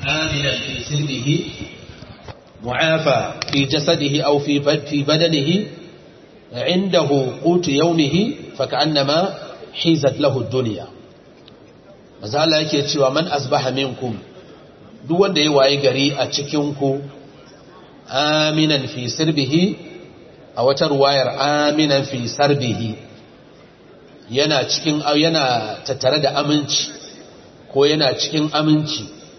aminan fi sirrihi mu'afa fi jasadihi aw fi fi badanihi indahu qutu yawmihi fa ka'annama hizat lahu ad-dunya maza Allah yake cewa man asbaha minkum duk wanda ya waye gari a cikin ku aminan fi sirbihi a wata ruwayar aminan fi sarbihi yana cikin yana tattare da aminci ko yana cikin aminci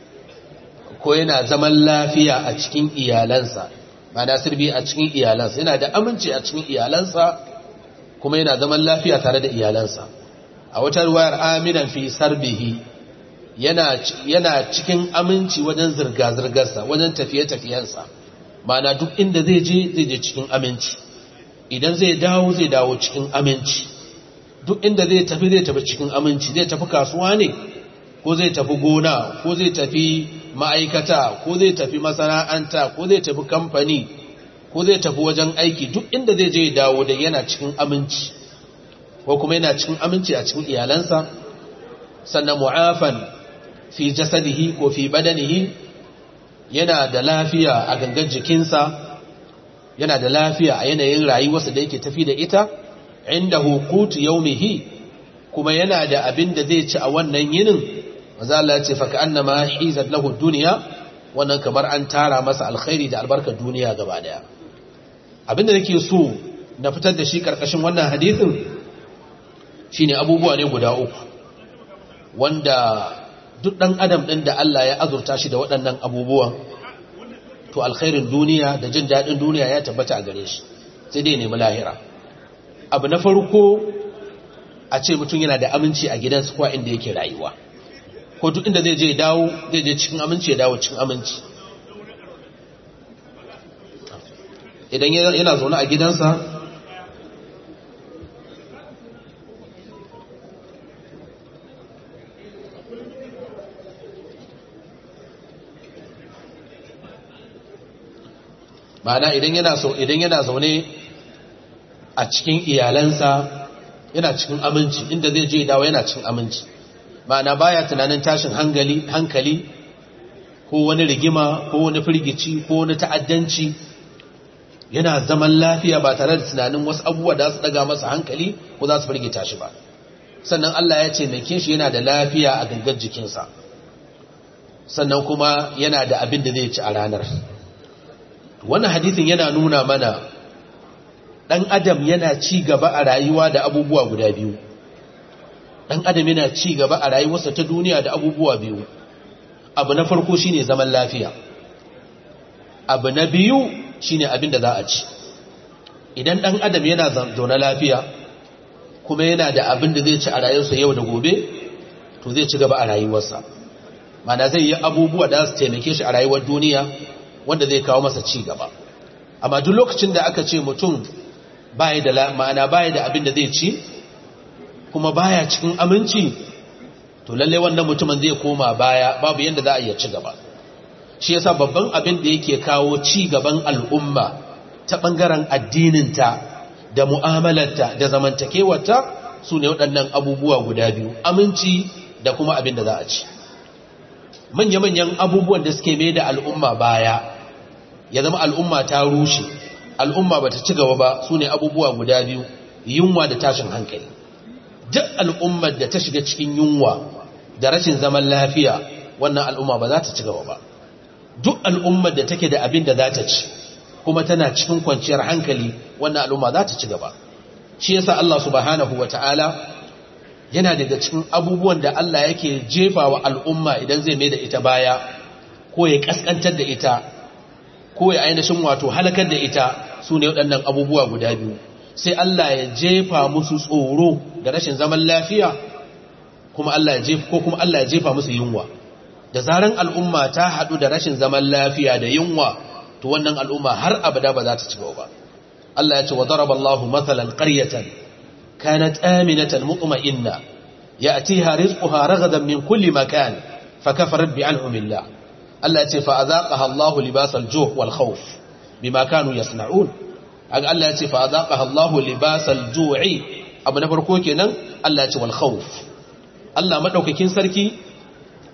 ko yana zaman lafiya a cikin iyalansa mana sirbi a cikin iyalansa yana da aminci a cikin iyalansa kuma yana zaman lafiya tare da iyalansa a wata ruwayar aminan fi sarbihi yana yana cikin aminci wajen zirga-zirgarsa wajen tafiye-tafiyensa mana duk inda zai je zai je cikin aminci idan zai dawo zai dawo cikin aminci duk inda zai tafi zai tafi cikin aminci zai tafi kasuwa ne ko zai tafi gona ko zai tafi ma'aikata ko zai tafi masana'anta ko zai tafi kamfani ko zai tafi wajen aiki duk inda zai je dawo da yana cikin aminci ko kuma yana cikin aminci a cikin iyalansa sannan mu'afan fi jasadihi ko fi badanihi yana da lafiya a gangan jikinsa yana da lafiya a yanayin rayuwarsa da yake tafi da ita inda hukutu yaumihi kuma yana da abin da zai ci a wannan yinin maza Allah ce faka annama hizat lahu duniya wannan kamar an tara masa alkhairi da albarkar duniya gaba daya abin da nake so na fitar da shi karkashin wannan hadisin shine abubuwa ne guda uku wanda duk dan adam din da Allah ya azurta shi da waɗannan abubuwan to alkhairin duniya da jin daɗin duniya ya tabbata a gare shi sai dai nemi lahira abu na farko a ce mutum yana da aminci a gidansu ko inda yake rayuwa ko duk inda zai je dawo zai je cikin aminci ya dawo cikin aminci idan yana zaune a gidansa ma'ana idan yana so idan yana zaune a cikin iyalansa yana cikin aminci inda zai je dawo yana cikin aminci ma'ana baya tunanin tashin hankali hankali ko wani rigima ko wani firgici ko wani ta'addanci yana zaman lafiya ba tare da tunanin wasu abubuwa da su daga masa hankali ko za su firgita shi ba sannan Allah ya ce mai shi yana da lafiya a gangar jikinsa sannan kuma yana da abin da zai ci a ranar wannan hadisin yana nuna mana ɗan adam yana ci gaba a rayuwa da abubuwa guda biyu ɗan adam yana ci gaba a rayuwarsa ta duniya da abubuwa biyu abu na farko shine zaman lafiya abu na biyu shine abin da za a ci idan ɗan adam yana zaune lafiya kuma yana da abin da zai ci a rayuwarsa yau da gobe to zai ci gaba a rayuwarsa mana zai yi abubuwa da su taimake shi a rayuwar duniya wanda zai kawo masa ci gaba amma duk lokacin da aka ce mutum baya da ma'ana baya da abin da zai ci kuma baya cikin aminci to lalle wannan mutumin zai koma baya babu yanda za a iya ci gaba shi yasa babban abin da yake kawo ci gaban al'umma ta bangaren addininta da mu'amalarta da zamantakewarta su ne waɗannan abubuwa guda biyu aminci da kuma abin da za a ci manya-manyan abubuwan da suke mai da al'umma baya ya zama al'umma ta rushe al'umma ba ta ci gaba ba su ne abubuwa guda biyu yunwa da tashin hankali duk al'ummar da ta shiga cikin yunwa da rashin zaman lafiya wannan al'umma ba za ta ci gaba ba duk al'ummar da take da abin da za ta ci kuma tana cikin kwanciyar hankali wannan al'umma za ta ci gaba shi yasa Allah subhanahu wata'ala yana daga cikin abubuwan da Allah yake jefa wa al'umma idan zai mai da ita baya ko ya kaskantar da ita ko ya ainihin wato halakar da ita su ne waɗannan abubuwa guda biyu sai Allah ya jefa musu tsoro da rashin zaman lafiya kuma Allah ya jefa ko kuma Allah ya jefa musu yunwa da zaran al'umma ta haɗu da rashin zaman lafiya da yunwa to wannan al'umma har abada ba za ta ci gaba ba Allah ya ce wa daraba Allahu mathalan qaryatan kanat aminatan mutma'inna ya'tiha rizquha ragadan min kulli makan fakafarat bi an'amillah Allah ya ce fa azaqaha Allahu libasal ju' wal khawf bima kanu yasna'un aga Allah ya ce fa azaqaha Allahu libasal ju'i abu na farko kenan Allah ya ce wal khawf Allah madaukakin sarki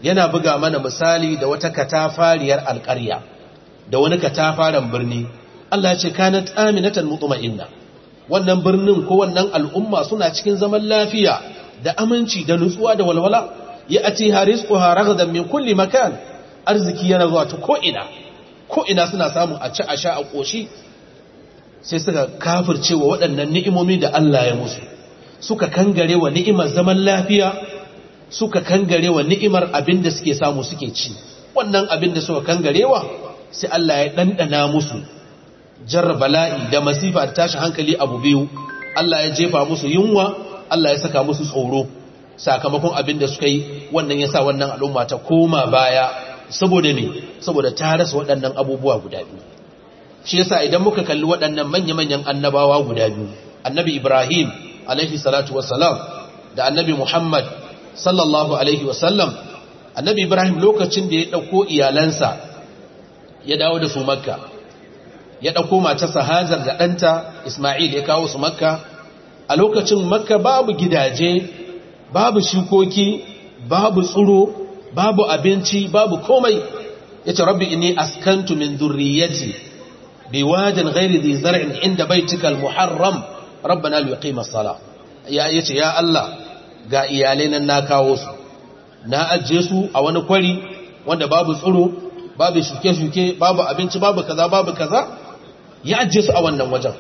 yana buga mana misali da wata katafariyar alƙarya da wani katafaren birni Allah ya ce kanat aminatan mutma'inna wannan birnin ko wannan al'umma suna cikin zaman lafiya da aminci da nutsuwa da walwala ya ati harizquha ragadan min kulli makan arziki yana zuwa ta ko ina ko ina suna samu a ci a sha a koshi sai suka kafirce wa waɗannan ni'imomi da Allah ya musu suka kangare wa ni'imar zaman lafiya suka kangare wa ni'imar abin da suke samu suke ci wannan abin da suka kangarewa sai Allah ya ɗanɗana musu jarra bala'i da masifa da tashin hankali abu biyu Allah ya jefa musu yunwa Allah ya saka musu tsoro sakamakon abin da suka yi wannan ya sa wannan al'umma ta koma baya saboda me saboda ta rasa waɗannan abubuwa guda biyu shi yasa idan muka kalli waɗannan manya-manyan annabawa guda biyu annabi ibrahim alaihi salatu wassalam da annabi muhammad sallallahu alaihi wasallam annabi ibrahim lokacin da ya ɗauko iyalansa ya dawo da su makka ya ɗauko matarsa hajar da ɗanta ismail ya kawo su makka a lokacin makka babu gidaje babu shukoki babu tsuro babu abinci babu komai ya ce rabbi inni askantu min zurriyati biwadin ghairi dhi zar'in inda baitika al-muharram rabbana liqima as-salah ya yace ya Allah ga iyalai nan na kawo su na ajiye su a wani kwari wanda babu tsuro babu shuke-shuke babu abinci babu kaza babu kaza ya ajiye su a wannan wajen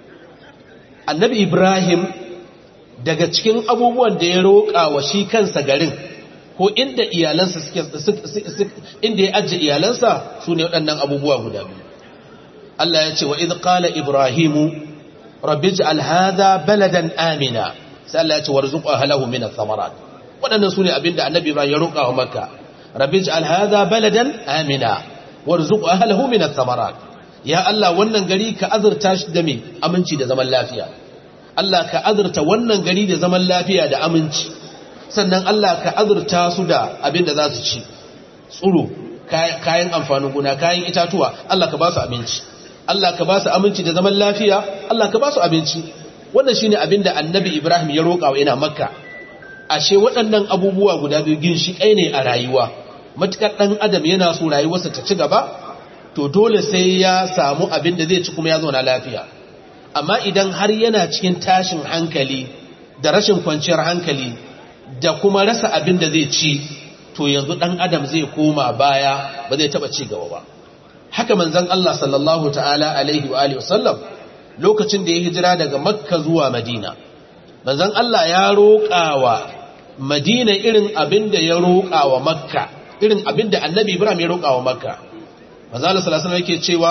annabi ibrahim daga cikin abubuwan da ya roƙa wa shi kansa garin ko inda iyalansa suke inda ya ajiye iyalansa su ne waɗannan abubuwa guda biyu Allah ya ce wa idh qala ibrahimu rabbi ij'al hadha baladan amina sai Allah ya ce warzuq ahlahu min ath-thamarat waɗannan su ne abinda annabi ibrahim ya roƙa wa makka rabbi ij'al hadha baladan amina warzuq ahlahu min ath-thamarat ya Allah wannan gari ka azurta shi da me aminci da zaman lafiya Allah ka azurta wannan gari da zaman lafiya da aminci sannan Allah ka azurta su da abin da za su ci tsuro kayan amfanin gona kayan itatuwa Allah ka ba su abinci Allah ka ba su aminci da zaman lafiya Allah ka ba su abinci wannan shine abin da annabi Ibrahim ya roƙa wa ina makka ashe waɗannan abubuwa guda biyu ginshiƙai ne a rayuwa matukar ɗan adam yana so rayuwarsa ta ci gaba to dole sai ya samu abin da zai ci kuma ya zauna lafiya amma idan har yana cikin tashin hankali da rashin kwanciyar hankali da kuma rasa abin da zai ci to yanzu dan adam zai koma baya ba zai taba ci gaba ba haka manzon Allah sallallahu ta'ala alaihi wa alihi wasallam lokacin da ya hijira daga makka zuwa madina manzon Allah ya roƙawa madina irin abin da ya roƙawa makka irin abin da annabi ibrahim ya roƙawa makka manzon Allah sallallahu alaihi yake cewa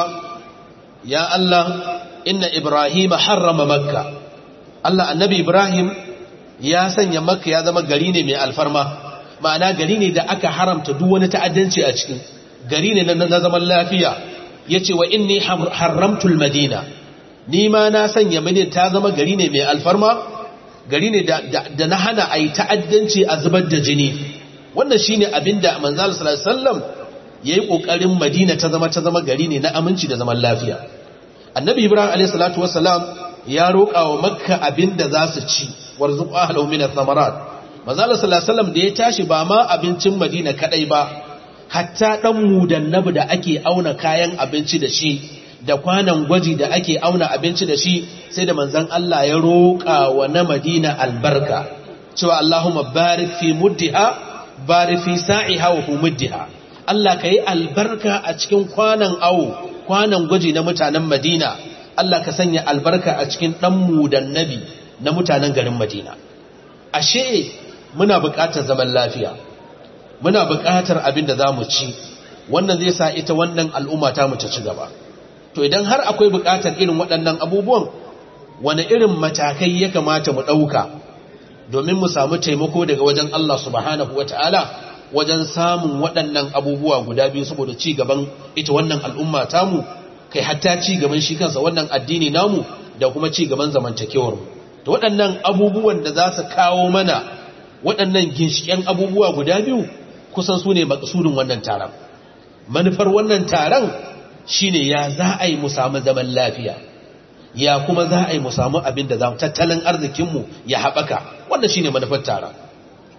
ya Allah inna ibrahim harrama makka Allah annabi ibrahim ya sanya makka ya zama gari ne mai alfarma ma'ana gari ne da aka haramta duk wani ta'addanci a cikin gari ne na zaman lafiya yace wa inni haramtul madina ni ma na sanya madina ta zama gari ne mai alfarma gari ne da na hana a yi ta'addanci a zubar da jini wannan shine abinda manzal sallallahu alaihi wasallam yayi kokarin madina ta zama ta zama gari ne na aminci da zaman lafiya annabi ibrahim alaihi salatu wassalam ya roƙa wa makka abinda za su ci warzuq ahlahu min ath-thamarat manzal sallallahu alaihi wasallam da ya tashi ba ma abincin madina kadai ba hatta dan mudannabi da ake auna kayan abinci da shi da kwanan gwaji da ake auna abinci da shi sai da manzan Allah ya roƙa wa na Madina albarka cewa Allahumma barik fi muddiha barik fi sa'iha wa hu muddiha Allah ka yi albarka a cikin kwanan awo kwanan gwaji na mutanen Madina Allah ka sanya albarka a cikin dan mudannabi na mutanen garin Madina ashe muna buƙatar zaman lafiya muna buƙatar abin da za mu ci wannan zai sa ita wannan al'umma ta mu ta ci gaba to idan har akwai buƙatar irin waɗannan abubuwan wani irin matakai ya kamata mu ɗauka domin mu samu taimako daga wajen Allah subhanahu wa ta'ala wajen samun waɗannan abubuwa guda biyu saboda ci gaban ita wannan al'umma tamu kai hatta ci gaban shi kansa wannan addini namu da kuma ci gaban zamantakewar mu to waɗannan abubuwan da za su kawo mana waɗannan ginshiƙen abubuwa guda biyu kusan su ne maƙasudin wannan taron manufar wannan taron shine ya za a yi mu samu zaman lafiya ya kuma za a yi mu samu abin da za mu tattalin arzikinmu ya haɓaka wannan shine manufar taron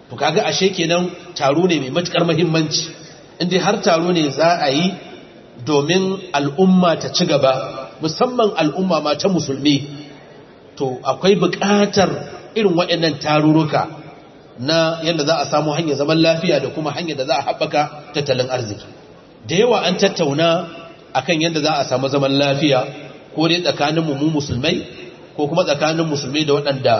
to kaga ashe kenan taro ne mai matukar muhimmanci inda har taro ne za a yi domin al'umma ta ci gaba musamman al'umma ma ta musulmi to akwai buƙatar irin waɗannan tarurruka na yadda za a samu hanyar zaman lafiya da kuma hanyar da za a haɓaka tattalin arziki da yawa an tattauna akan yadda za a samu zaman lafiya ko dai tsakanin mu musulmai ko kuma tsakanin musulmai da waɗanda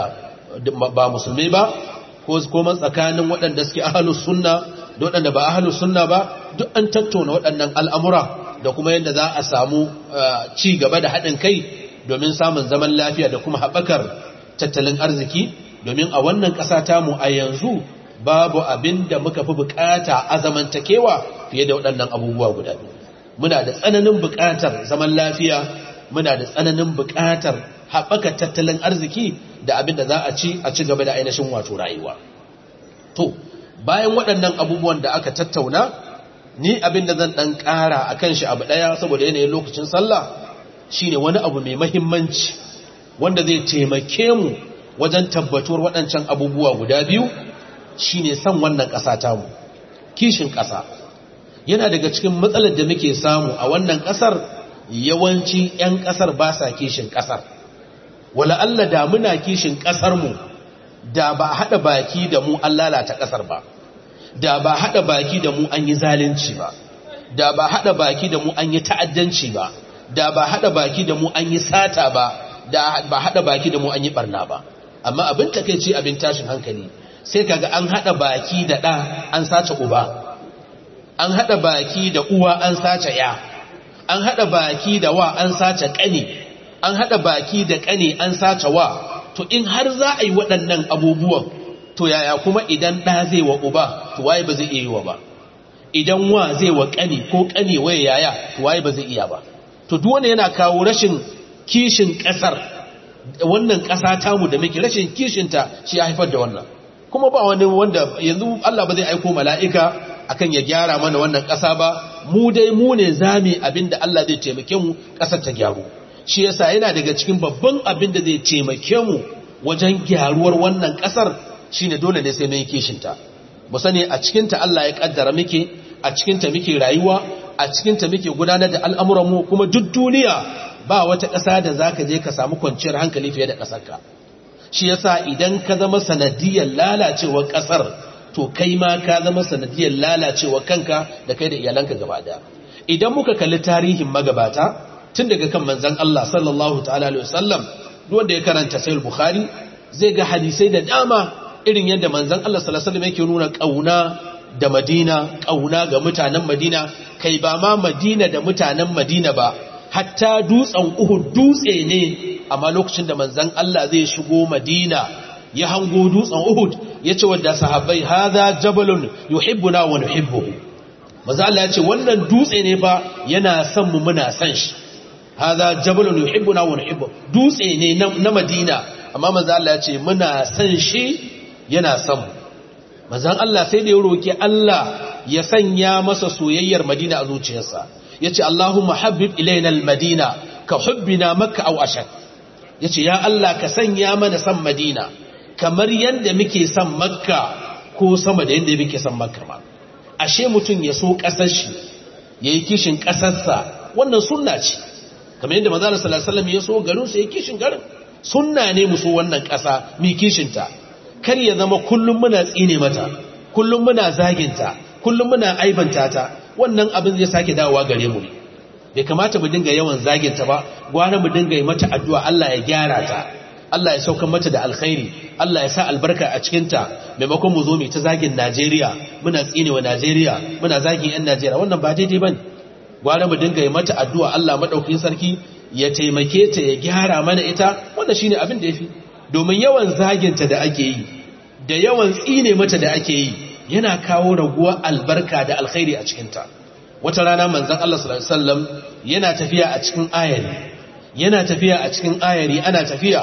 ba musulmai ba ko kuma tsakanin waɗanda suke ahalus sunna da waɗanda ba ahalus sunna ba duk an tattauna waɗannan al'amura da kuma yadda za a samu ci gaba da haɗin kai domin samun zaman lafiya da kuma haɓakar tattalin arziki domin a wannan ƙasa tamu a yanzu babu abin da muka fi bukata a zamantakewa fiye da waɗannan abubuwa guda biyu muna da tsananin bukatar zaman lafiya muna da tsananin bukatar haɓaka tattalin arziki da abin da za a ci a ci gaba da ainihin wato rayuwa to bayan waɗannan abubuwan da aka tattauna ni abin da zan ɗan ƙara a kan shi abu ɗaya saboda yanayin lokacin sallah shine wani abu mai mahimmanci wanda zai taimake mu wajen tabbatuwar waɗancan abubuwa guda biyu shine san wannan ƙasa tamu kishin ƙasa yana daga cikin matsalar da muke samu a wannan ƙasar yawanci 'yan ƙasar ba sa kishin ƙasar wala Allah da muna kishin ƙasarmu da ba haɗa baki da mu an lalata ƙasar ba da ba haɗa baki da mu an yi zalunci ba da ba haɗa baki da mu an yi ta'addanci ba da ba haɗa baki da mu an yi sata ba da ba haɗa baki da mu an yi ɓarna ba amma abin takeici abin tashin hankali sai kaga an hada baki da ɗa an sace uba an hada baki da uwa an sace ya an hada baki da wa an sace kane an hada baki da kane an sace wa to in har za a yi waɗannan abubuwan to yaya kuma idan ɗa zai wa uba to waye ba zai iya yi wa ba idan wa zai wa kane ko kane waye yaya to waye ba zai iya ba to duk wanda yana kawo rashin kishin ƙasar wannan ƙasa tamu da muke rashin kishinta shi ya haifar da wannan kuma ba wani wanda yanzu Allah ba zai aiko mala'ika akan ya gyara mana wannan ƙasa ba mu dai mu ne zame abin da Allah zai taimake mu ƙasar ta gyaru shi yasa yana daga cikin babban abin da zai taimake mu wajen gyaruwar wannan ƙasar shine dole ne sai mun yi kishinta mu sani a cikinta Allah ya kaddara muke a cikinta muke rayuwa a cikinta muke gudanar da al'amuran mu kuma duk duniya ba wata ƙasa da za ka je ka samu kwanciyar hankali fiye da ƙasarka shi yasa idan ka zama sanadiyar lalacewar ƙasar to kai ma ka zama sanadiyar lalacewar kanka da kai da iyalanka gaba daya idan muka kalli tarihin magabata tun daga kan manzon Allah sallallahu ta'ala alaihi wasallam duk wanda ya karanta sahih bukhari zai ga hadisai da dama irin yadda manzon Allah sallallahu alaihi wasallam yake nuna kauna da Madina kauna ga mutanen Madina kai ba ma Madina da mutanen Madina ba hatta dutsen Uhud dutse ne amma lokacin da manzon Allah zai shigo Madina ya hango dutsen Uhud ya ce wadda sahabbai hadha jabalun yuhibbuna wa nuhibbuhu manzo Allah ya ce wannan dutse ne fa yana son mu muna son shi hadha jabalun yuhibbuna wa nuhibbu dutse ne na Madina amma manzo Allah ya ce muna son shi yana son mu manzo Allah sai da ya roki Allah ya sanya masa soyayyar Madina a zuciyarsa yace Allahumma habbib ilaina al-Madina ka hubbina Makka aw ashad yace ya Allah ka sanya mana san Madina kamar yanda muke son Makka ko sama da yanda muke son Makka ma ashe mutum ya so kasar shi yayi kishin kasarsa wannan sunna ce kamar yadda manzo sallallahu alaihi wasallam ya so garin sa yayi kishin garin sunna ne mu so wannan kasa mi kishin ta kar ya zama kullum muna tsine mata kullum muna zaginta kullum muna aibanta ta wannan abin zai sake dawowa gare mu ne bai kamata mu dinga yawan zaginta ba gwara mu dinga yi mata addu'a Allah ya gyara ta Allah ya sauka mata da alkhairi Allah ya sa albarka a cikinta maimakon mu zo mu ta zagin Najeriya muna tsinewa Najeriya muna zagin yan Najeriya wannan ba daidai bane gwara mu dinga yi mata addu'a Allah madaukakin sarki ya taimake ta ya gyara mana ita wannan shine abin da yafi domin yawan zaginta da ake yi da yawan tsine mata da ake yi yana kawo raguwa albarka da alkhairi a cikinta wata rana manzon Allah sallallahu alaihi wasallam yana tafiya a cikin ayari yana tafiya a cikin ayari ana tafiya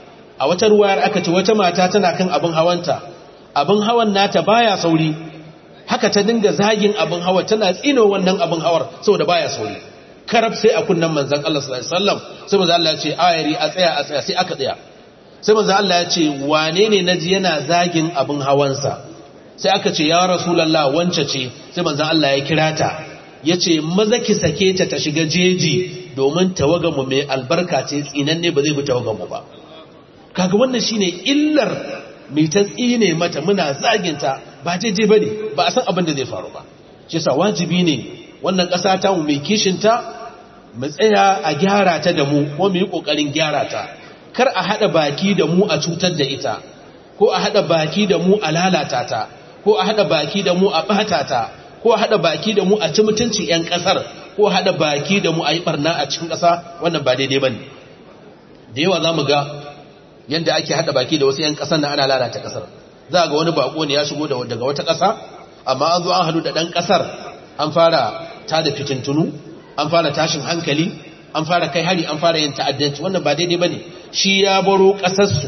a wata ruwayar aka ce wata mata tana kan abin hawanta abin hawan nata baya sauri haka ta dinga zagin abin hawa tana tsino wannan abin hawar saboda baya sauri karab sai a kunnan manzon Allah sallallahu alaihi wasallam sai manzon Allah ya ce ayari a tsaya a tsaya sai aka tsaya sai manzon Allah ya ce wane ne naji yana zagin abin hawansa sai aka ce ya rasulallah wance ce sai manzan Allah ya kira ta ya ce maza ki sake ta ta shiga jeji domin tawaganmu mai albarka ce tsinanne ba zai bi tawaganmu ba kaga wannan shine illar mai ta tsine mata muna zaginta ba jeje bane ba a san abin da zai faru ba shi yasa wajibi ne wannan ƙasa ta mu mai kishinta mu tsaya a gyara ta da mu ko mu yi ƙoƙarin gyara ta kar a haɗa baki da mu a cutar da ita ko a haɗa baki da mu a lalata ta ko a haɗa baki da mu a ɓata ta ko a haɗa baki da mu a ci mutunci 'yan ƙasar ko a haɗa baki da mu a yi ɓarna a cikin ƙasa wannan ba daidai ba ne da yawa za mu ga yadda ake haɗa baki da wasu 'yan ƙasar na ana lalata ƙasar za ga wani baƙo ne ya shigo daga wata ƙasa amma an zo an haɗu da ɗan ƙasar an fara ta da fitintunu an fara tashin hankali an fara kai hari an fara yin ta'addanci wannan ba daidai ba ne shi ya baro ƙasarsu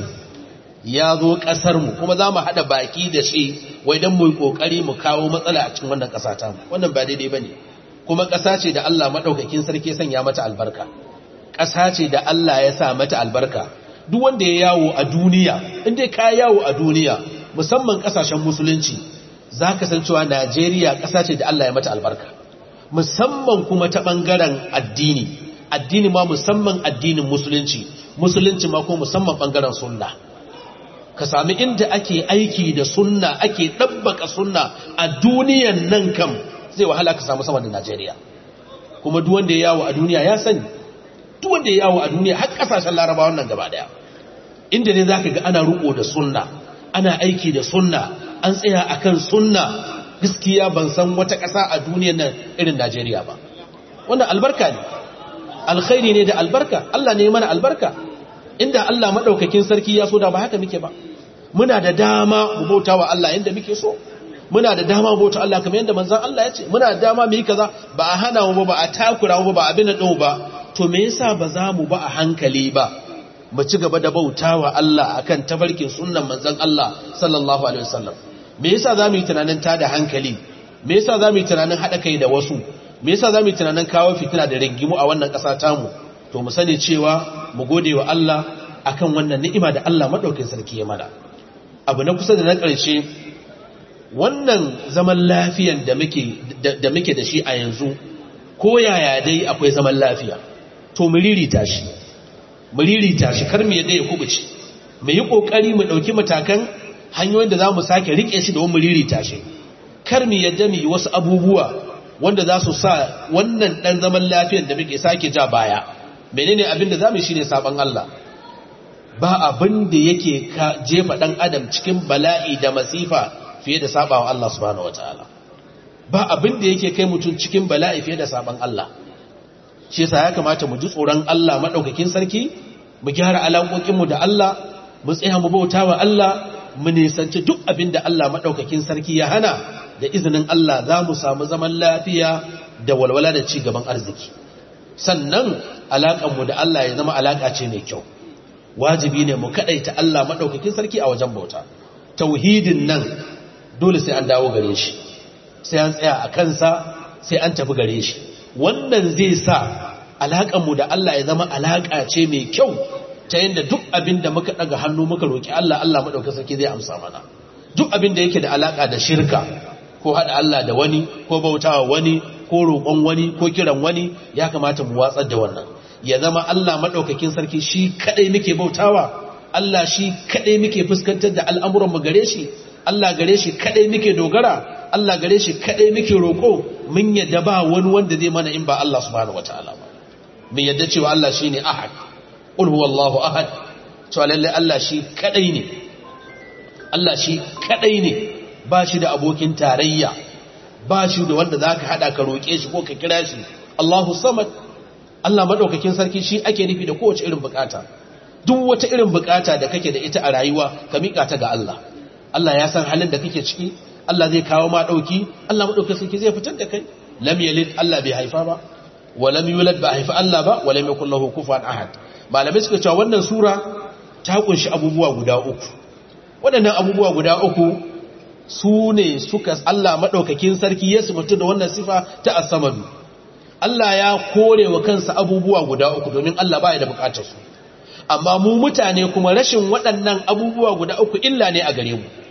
ya zo ƙasarmu kuma za mu haɗa baki da shi wai don mu yi ƙoƙari mu kawo matsala a cikin wannan ƙasa ta wannan ba daidai ba ne kuma ƙasa ce da Allah maɗaukakin sarki sanya mata albarka ƙasa ce da Allah ya sa mata albarka duk wanda ya yawo a duniya inda ka yawo a duniya musamman ƙasashen musulunci za ka san cewa Najeriya ƙasa ce da Allah ya mata albarka musamman kuma ta ɓangaren addini addini ma musamman addinin musulunci musulunci ma ko musamman ɓangaren sunna ka sami inda ake aiki da sunna ake ɗabbaka sunna a duniyan nan kam zai wahala ka samu sama da Najeriya kuma duk wanda ya yawo a duniya ya sani duk wanda ya yawo a duniya har kasashen larabawan nan gaba daya inda ne zaka ga ana ruko da sunna ana aiki da sunna an tsaya akan sunna gaskiya ban san wata ƙasa a duniyan nan irin Najeriya ba wannan albarka ne alkhairi ne da albarka Allah ne mana albarka inda Allah madaukakin sarki ya so da ba haka muke ba muna da dama mu bauta wa Allah yanda muke so muna da dama mu bauta Allah kamar yanda manzon Allah ya ce muna da dama mu yi kaza ba a hana mu ba ba a takura mu ba abin da ba to me yasa ba za mu ba a hankali ba mu ci gaba da bauta wa Allah akan tabarkin sunnan manzon Allah sallallahu alaihi wasallam me yasa za mu yi tunanin tada hankali me yasa za mu yi tunanin haɗa kai da wasu me yasa za mu yi tunanin kawo fitina da rigimu a wannan ƙasa tamu to mu sani cewa mu gode wa Allah akan wannan ni'ima da Allah madaukakin sarki ya mana abu na kusa da na ƙarshe wannan zaman lafiyan da muke da muke da shi a yanzu ko yaya dai akwai zaman lafiya to mu ririta shi mu ririta shi kar mu yadda ya kubuce mu yi kokari mu dauki matakan hanyoyin da zamu sake rike shi da mu ririta shi kar mu yadda mu yi wasu abubuwa wanda za su sa wannan dan zaman lafiyan da muke sake ja baya menene abin da zamu shine saban Allah ba abin da yake ka jefa dan adam cikin bala'i da masifa fiye da sabawa Allah subhanahu wataala ba abin da yake kai mutum cikin bala'i fiye da saban Allah shi yasa ya kamata mu ji tsoron Allah madaukakin sarki mu gyara alaƙoƙinmu da Allah mu tsaya mu bautawa Allah mu nisanci duk abin da Allah madaukakin sarki ya hana da izinin Allah za mu samu zaman lafiya da walwala da ci gaban arziki sannan alaƙanmu da Allah ya zama alaƙa ce mai kyau wajibi ne mu kaɗaita Allah maɗaukakin sarki a wajen bauta tauhidin nan dole sai an dawo gare shi sai an tsaya a kansa sai an tafi gare shi wannan zai sa alaƙanmu da Allah ya zama alaƙa ce mai kyau ta yadda duk abin da muka ɗaga hannu muka roƙi Allah Allah maɗaukakin sarki zai amsa mana duk abin da yake da alaƙa da shirka ko haɗa Allah da wani ko bautawa wani ko roƙon wani ko kiran wani ya kamata mu watsar da wannan ya zama Allah maɗaukakin sarki shi kaɗai muke bautawa Allah shi kaɗai muke fuskantar da al'amuran mu gare shi Allah gare shi kaɗai muke dogara Allah gare shi kaɗai muke roƙo mun yadda ba wani wanda zai mana in ba Allah subhanahu wataala ba mun yadda cewa Allah shine ahad qul huwallahu ahad cewa lalle Allah shi kaɗai ne Allah shi kaɗai ne ba shi da abokin tarayya ba shi da wanda za ka haɗa ka roƙe shi ko ka kira shi Allahu samad Allah maɗaukakin sarki shi ake nufi da kowace irin bukata duk wata irin bukata da kake da ita a rayuwa ka miƙa ta ga Allah Allah ya san halin da kake ciki Allah zai kawo ma ɗauki Allah maɗaukakin sarki zai fitar da kai lam yalid Allah bai haifa ba wa lam yulad ba haifa Allah ba wa lam yakul lahu kufuwan ahad malamai suka cewa wannan sura ta kunshi abubuwa guda uku waɗannan abubuwa guda uku su ne suka Allah maɗaukakin sarki ya mutu da wannan sifa ta asamadu Allah ya kore wa kansa abubuwa guda uku domin Allah ba ya da bukatar su amma mu mutane kuma rashin waɗannan abubuwa guda uku illa ne a gare mu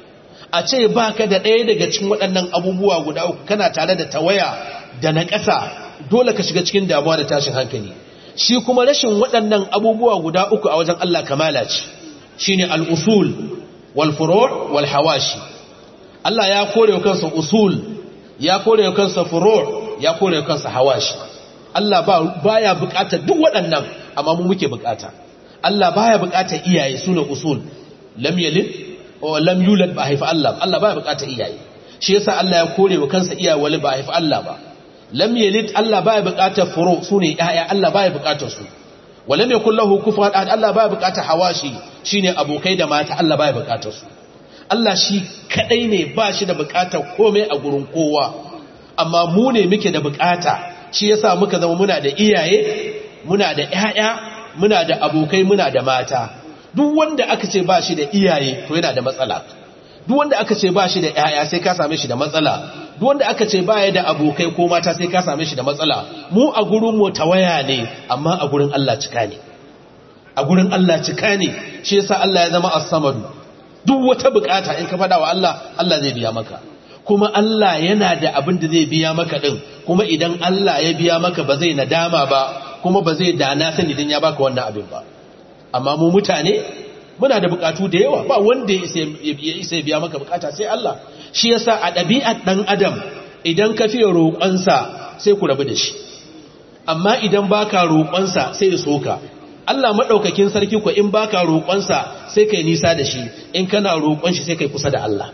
a ce baka da ɗaya daga cikin waɗannan abubuwa guda uku kana tare da tawaya da na ƙasa dole ka shiga cikin damuwa da tashin hankali shi kuma rashin waɗannan abubuwa guda uku a wajen Allah kamala ce shine al-usul wal furu' wal hawashi Allah ya kore wa kansa usul ya kore wa kansa furu' ya kore wa kansa hawashi Allah ba baya bukatar duk waɗannan amma mu muke bukata Allah baya bukatar iyaye sune usul lam yalid wa lam yulad ba haifa Allah Allah baya bukatar iyaye shi yasa Allah ya kore wa kansa iyaye wali ba haifa Allah ba lam yalid Allah baya bukatar furu sune yaya Allah baya bukatar su walam yakul lahu kufuwan ahad Allah baya bukatar hawashi shine abokai da mata Allah baya bukatar su Allah shi kadai ne ba shi da bukatar komai a gurin kowa amma mu ne muke da bukata shi yasa muka zama muna da iyaye muna da ƴaƴa muna da abokai muna da mata duk wanda aka ce ba shi da iyaye to yana da matsala duk wanda aka ce ba shi da ƴaƴa sai ka same shi da matsala duk wanda aka ce baya da abokai ko mata sai ka same shi da matsala mu a gurin mu tawaya ne amma a gurin Allah cika ne a gurin Allah cika ne shi yasa Allah ya zama as-samadu duk wata bukata in ka fada wa Allah Allah zai biya maka kuma Allah yana da abin da zai biya maka din kuma idan Allah ya biya maka ba zai nadama ba kuma ba zai dana sani idan ya baka wannan abin ba amma mu mutane muna da bukatu da yawa ba wanda ya isa biya maka bukata sai Allah shi yasa a ɗabi'ar ɗan adam idan ka fiye roƙonsa sai ku rabu da shi amma idan baka roƙonsa sai ya soka Allah maɗaukakin sarki ko in baka roƙonsa sai kai nisa da shi in kana roƙon shi sai kai kusa da Allah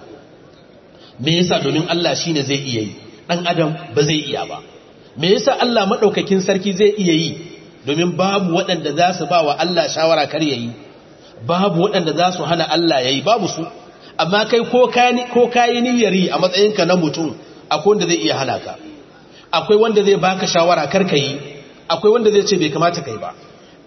me yasa domin Allah shine zai iya yi ɗan adam ba zai iya ba me yasa Allah maɗaukakin sarki zai iya yi domin babu waɗanda za su ba wa Allah shawara kar ya yi babu waɗanda za su hana Allah ya yi babu su amma kai ko kayi niyyar yi a matsayinka na mutum akwai wanda zai iya hana ka akwai wanda zai baka shawara kar ka yi akwai wanda zai ce bai kamata kai ba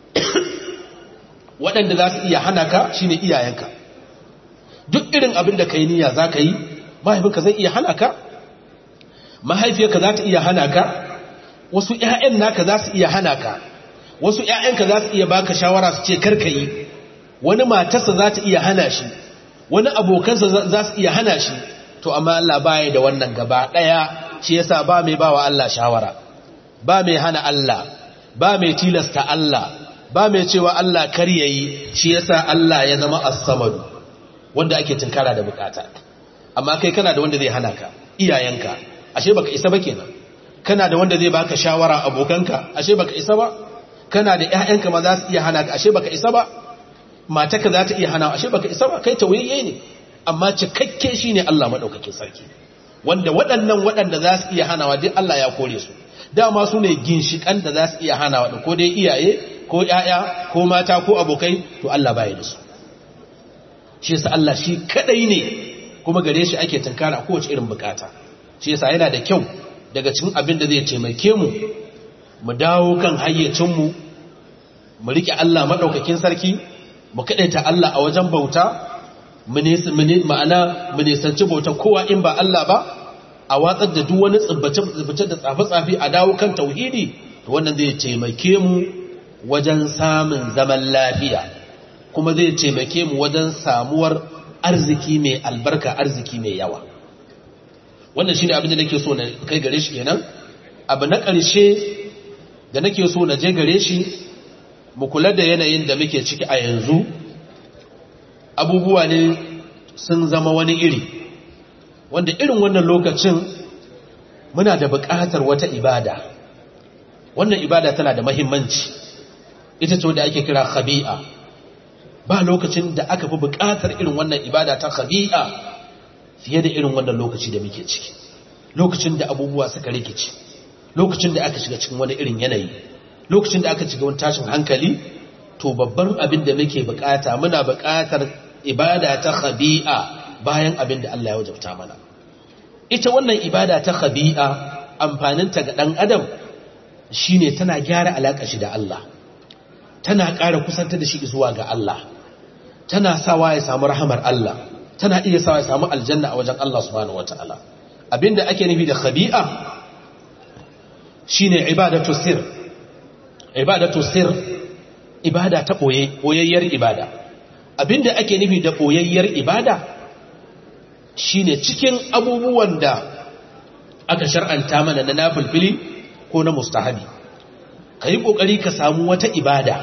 waɗanda za su iya hana ka shine iyayenka duk irin abin da kai niyya za ka yi mahaifinka zai iya hana ka mahaifiyarka za ta iya hana ka wasu ‘ya'yan naka za su iya hana ka wasu ‘ya'yanka za su iya baka shawara su ce kar ka yi wani matarsa za ta iya hana shi wani abokansa za su iya hana shi to amma Allah baya da wannan gaba daya shi yasa ba mai bawa Allah shawara ba mai hana Allah ba mai tilasta Allah ba mai cewa Allah kar yayi shi yasa Allah ya zama as-samad wanda ake tinkara da bukata amma kai kana da wanda zai hana ka iyayenka ashe baka isa ba kenan kana da wanda zai baka shawara abokanka ashe baka isa ba kana da ƴaƴanka ma za su iya hana ka ashe baka isa ba mataka za ta iya hana ashe baka isa ba kai tawayye ne amma cikakke shine Allah madaukakin sarki wanda waɗannan waɗanda za su iya hanawa duk Allah ya kore su dama su ne ginshikan da za su iya hanawa da ko dai iyaye ko ƴaƴa ko mata ko abokai to Allah baya da su shi yasa Allah shi kadai ne kuma gare shi ake tunkara kowace irin bukata shi yasa yana da kyau daga cikin abin da zai taimake mu mu dawo kan hayyacin mu mu rike Allah madaukakin sarki mu kaɗaita Allah a wajen bauta ma'ana mu nisanci bauta kowa in ba Allah ba a watsar da duk wani tsibbace da tsafe-tsafe a dawo kan tauhidi to wannan zai taimake mu wajen samun zaman lafiya kuma zai taimake mu wajen samuwar arziki mai albarka arziki mai yawa wannan shi ne abin da nake so na kai gare shi kenan abu na ƙarshe da nake so na je gare shi mu kula da yanayin da muke ciki a yanzu abubuwa ne sun zama wani iri wanda irin wannan lokacin muna da buƙatar wata ibada wannan ibada tana da mahimmanci ita ce wanda ake kira khabi'a ba lokacin da aka fi buƙatar irin wannan ibada ta khabi'a fiye da irin wannan lokaci da muke ciki lokacin da abubuwa suka rikici lokacin da aka shiga cikin wani irin yanayi lokacin da aka shiga wani tashin hankali to babban abin da muke bukata muna bukatar ibada ta khabi'a bayan abin da Allah ya wajabta mana ita wannan ibada ta khabi'a amfaninta ga dan adam shine tana gyara alaka shi da Allah tana ƙara kusanta da shi zuwa ga Allah tana sawa ya samu rahamar Allah tana iya sawa ya samu aljanna a wajen Allah subhanahu wataala abinda ake nufi da khabi'a shine ibadatu sir ibadatu sir ibada ta boye boyayyar ibada abinda ake nufi da boyayyar ibada shine cikin abubuwan da aka shar'anta mana na nafilfili ko na mustahabi ka yi ƙoƙari ka samu wata ibada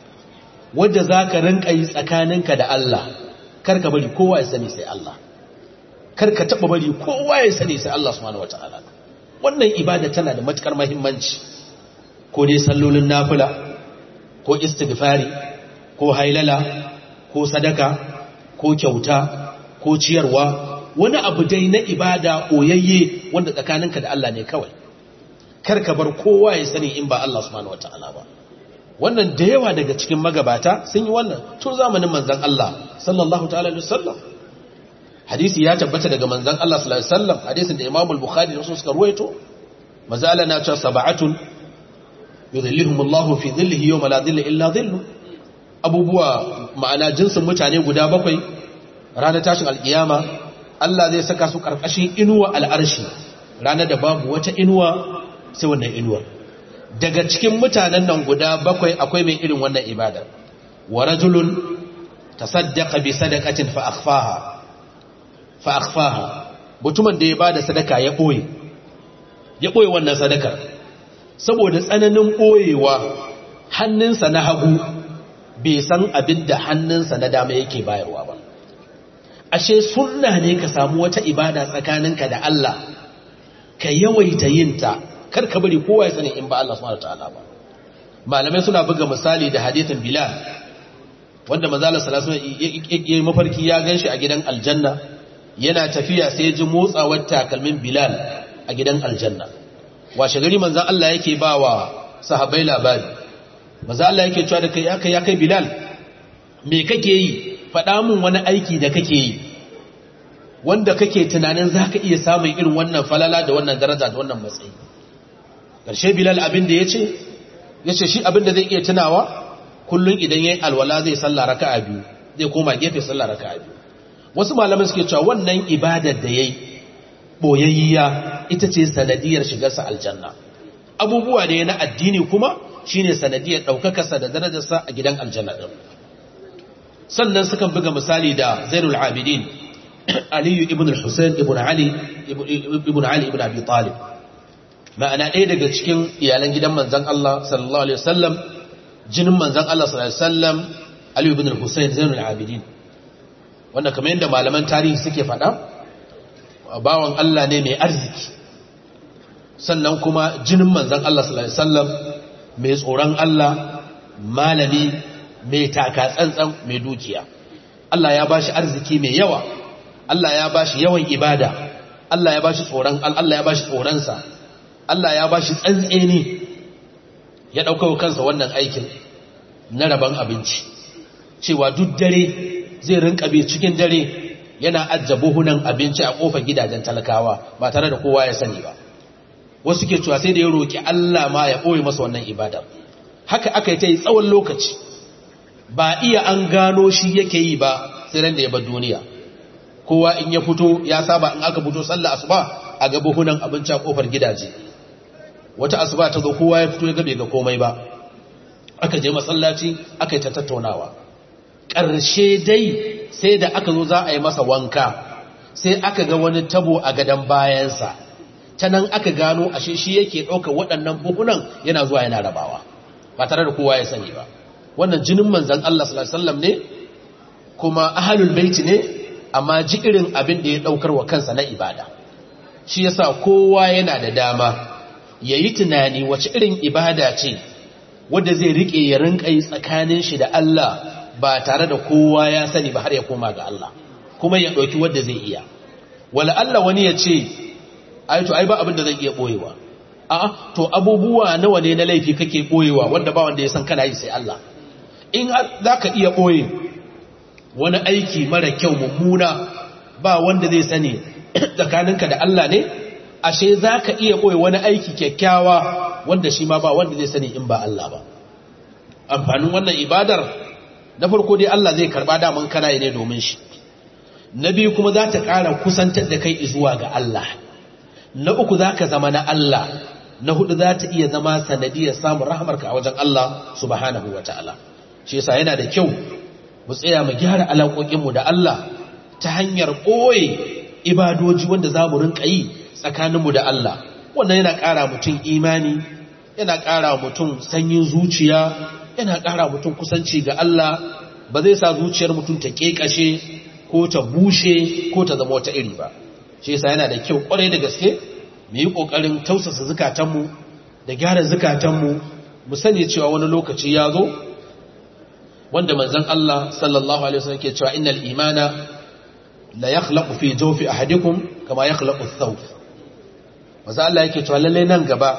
wadda za ka rinka yi tsakaninka da Allah kar ka bari kowa ya sani sai Allah kar ka taɓa bari kowa ya sani sai Allah subhanahu wata'ala wannan ibada tana da matukar mahimmanci ko dai sallolin nafila ko istighfari ko hailala ko sadaka ko kyauta ko ciyarwa wani abu dai na ibada oyayye wanda tsakaninka da Allah ne kawai kar ka bar kowa ya sani in ba Allah subhanahu wataala ba wannan da yawa daga cikin magabata sun yi wannan tun zamanin manzon Allah sallallahu ta'ala alaihi wasallam hadisi ya tabbata daga manzon Allah sallallahu alaihi wasallam hadisin da Imam al-Bukhari da suka ruwaito manzo Allah na cewa sab'atun yudhilluhumullahu fi dhillihi yawma la dhilla illa dhillu abubuwa ma'ana jinsin mutane guda bakwai ranar tashin alkiyama Allah zai saka su karkashin inuwa al'arshi ranar da babu wata inuwa sai wannan inuwa daga cikin mutanen nan guda bakwai akwai mai irin wannan ibada wa rajulun tasaddaqa bi sadaqatin fa akhfaha fa akhfaha mutumin da ya bada sadaka ya boye ya boye wannan sadakar saboda tsananin boyewa hannunsa na hagu bai san abin da hannunsa na dama yake bayarwa ba ashe sunna ne ka samu wata ibada tsakaninka da Allah ka yawaita yinta kar ka bari kowa ya sani in ba Allah subhanahu wataala ba malamai suna buga misali da hadithin Bilal wanda manzo Allah sallallahu alaihi wasallam mafarki ya ganshi a gidan aljanna yana tafiya sai ya ji motsawar takalmin Bilal a gidan aljanna washe gari manzo Allah yake bawa sahabbai labari manzo Allah yake cewa da kai ya kai ya kai Bilal me kake yi faɗa mun wani aiki da kake yi wanda kake tunanin za ka iya samun irin wannan falala da wannan daraja da wannan matsayi ƙarshe bilal abin da ya ce ya ce shi abin da zai iya tunawa kullum idan ya yi alwala zai salla raka a biyu zai koma gefe salla raka a biyu wasu malaman suke cewa wannan ibadar da ya yi ɓoyayya ita ce sanadiyar shigarsa aljanna abubuwa da ya na addini kuma shine sanadiyar ɗaukakarsa da darajarsa a gidan aljanna ɗin sannan sukan buga misali da zainul abidin aliyu ibn al-husayn ibn ali ibn ali ibn abi talib ma'ana ɗaya daga cikin iyalan gidan manzon Allah sallallahu alaihi wasallam jinin manzon Allah sallallahu alaihi wasallam aliyu ibn al-husayn zainul abidin wanda kamar yadda malaman tarihi suke faɗa bawan Allah ne mai arziki sannan kuma jinin manzon Allah sallallahu alaihi wasallam mai tsoron Allah malami mai taka tsantsan mai dukiya Allah ya bashi arziki mai yawa Allah ya bashi yawan ibada Allah ya bashi tsoron Allah ya bashi tsoronsa Allah ya bashi tsantseni ya dauka kansa wannan aikin na raban abinci cewa duk dare zai rinka bi cikin dare yana ajja buhunan abinci a kofar gidajen talakawa ba tare da kowa ya sani ba wasu ke cewa sai da ya roki Allah ma ya boye masa wannan ibadar haka aka yi ta yi tsawon lokaci ba iya an gano shi yake yi ba sai ran da ya bar duniya kowa in ya fito ya saba in aka fito sallah asuba a ga buhunan abinci a kofar gidaje wata asuba ta zo kowa ya fito ya gabe ga komai ba aka je masallaci aka yi ta tattaunawa ƙarshe dai sai da aka zo za a yi masa wanka sai aka ga wani tabo a gadon bayansa ta nan aka gano ashe shi yake ɗaukar waɗannan buhunan yana zuwa yana rabawa ba tare da kowa ya sani ba wannan jinin manzan Allah sallallahu alaihi wasallam ne kuma ahlul baiti ne amma ji irin abin da ya daukar wa kansa na ibada shi yasa kowa yana da dama yayi tunani wace irin ibada ce wanda zai rike ya rinka yi tsakanin shi da Allah ba tare da kowa ya sani ba har ya koma ga Allah kuma ya dauki wanda zai iya wala Allah wani ya ce ai to ai ba abin da zai iya boyewa a'a to abubuwa nawa ne na laifi kake boyewa wanda ba wanda ya san kana yi sai Allah in har zaka iya boye wani aiki mara kyau mummuna ba wanda zai sani tsakaninka da Allah ne ashe zaka iya boye wani aiki kyakkyawa wanda shi ma ba wanda zai sani in ba Allah ba amfanin wannan ibadar na farko dai Allah zai karba daman kana ne domin shi na biyu kuma za ta ƙara kusantar da kai zuwa ga Allah na uku za ka zama na Allah na hudu za ta iya zama sanadiyar samun rahamarka a wajen Allah subhanahu wa ta'ala shi yasa yana da kyau mu tsaya mu gyara alaƙoƙinmu da Allah ta hanyar ɓoye ibadoji wanda za mu rinka yi tsakaninmu da Allah wannan yana ƙara mutum imani yana ƙara mutum sanyin zuciya yana ƙara mutum kusanci ga Allah ba zai sa zuciyar mutum ta ƙeƙashe ko ta bushe ko ta zama wata iri ba shi yasa yana da kyau ƙwarai da gaske mu yi ƙoƙarin tausasa zukatanmu da gyara zukatanmu mu sani cewa wani lokaci ya zo wanda manzon Allah sallallahu alaihi wasallam ke cewa innal imana la yakhlaqu fi jawfi ahadikum kama yakhlaqu ath-thawb manzon Allah yake cewa lalle nan gaba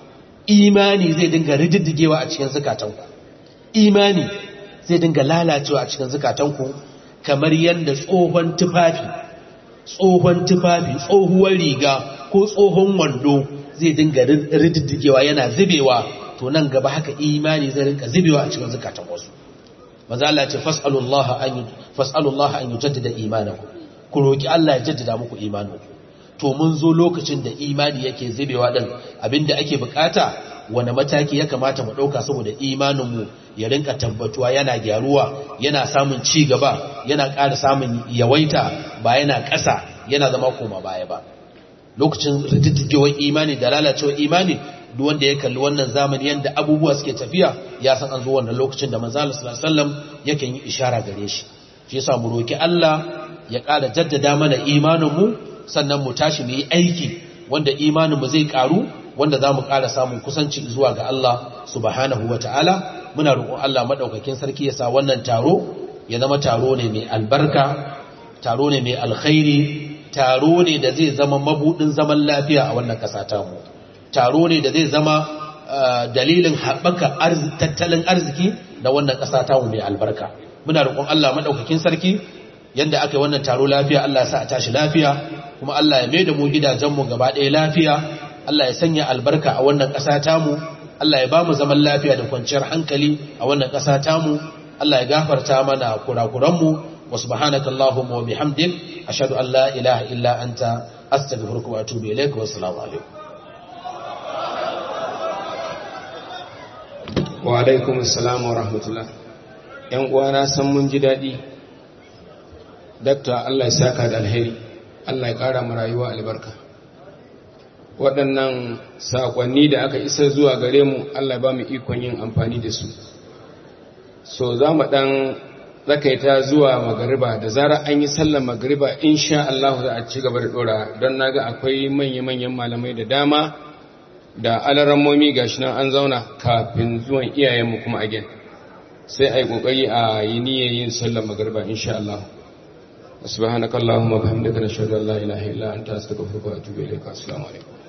imani zai dinga rididdigewa a cikin zukatanku imani zai dinga lalacewa a cikin zukatanku kamar yadda tsohon tufafi tsohon tufafi tsohuwar riga ko tsohon wando zai dinga rididdigewa yana zubewa to nan gaba haka imani zai rinka zubewa a cikin zukatan wasu maza Allah ce fas'alullaha an fas'alullaha an yujaddida imanaku ku roki Allah ya jaddada muku imaninku to mun zo lokacin da imani yake zubewa din abinda ake bukata wani mataki ya kamata mu dauka saboda imaninmu ya rinka tabbatuwa yana gyaruwa yana samun ci gaba yana ƙara samun yawaita ba yana ƙasa yana zama koma baya ba lokacin rididdigewar imani da lalacewar imani duk wanda ya kalli wannan zamani yanda abubuwa suke tafiya ya san an zo wannan lokacin da manzo Allah sallallahu alaihi wasallam yake yi ishara gare shi shi yasa mu roki Allah ya ƙara jaddada mana imaninmu sannan mu tashi mu yi aiki wanda imaninmu zai ƙaru wanda za mu ƙara samun kusanci zuwa ga Allah subhanahu wa ta'ala muna roƙon Allah maɗaukakin sarki ya sa wannan taro ya zama taro ne mai albarka taro ne mai alkhairi taro ne da zai zama mabuɗin zaman lafiya a wannan ƙasa tamu taro ne da zai zama dalilin haɓaka tattalin arziki da wannan ƙasa tamu mai albarka muna roƙon Allah maɗaukakin sarki yanda aka yi wannan taro lafiya Allah ya sa a tashi lafiya kuma Allah ya mai da mu gidajenmu gaba ɗaya lafiya Allah ya sanya albarka a wannan ƙasa tamu Allah ya ba mu zaman lafiya da kwanciyar hankali a wannan ƙasa tamu Allah ya gafarta mana kurakuranmu wa subhanaka allahumma wa bihamdik ashhadu an la ilaha illa anta astaghfiruka wa atubu ilaik wa assalamu alaikum wa alaikum assalam wa rahmatullah yan uwana san mun ji daɗi dakta Allah ya saka da alheri Allah ya ƙara mu rayuwa albarka waɗannan saƙonni da aka isa zuwa gare mu Allah ba mu ikon yin amfani da su so za mu ɗan tsakaita zuwa magariba da zara an yi sallar magariba insha Allah za a ci gaba da ɗora don na ga akwai manya-manyan malamai da dama da alarammomi ga shi nan an zauna kafin zuwan iyayenmu kuma again sai a yi ƙoƙari a yi niyyar yin sallar magariba insha Allah subhanakallahumma bihamdika nashhadu an la ilaha illa anta astaghfiruka wa atubu ilayk assalamu alaikum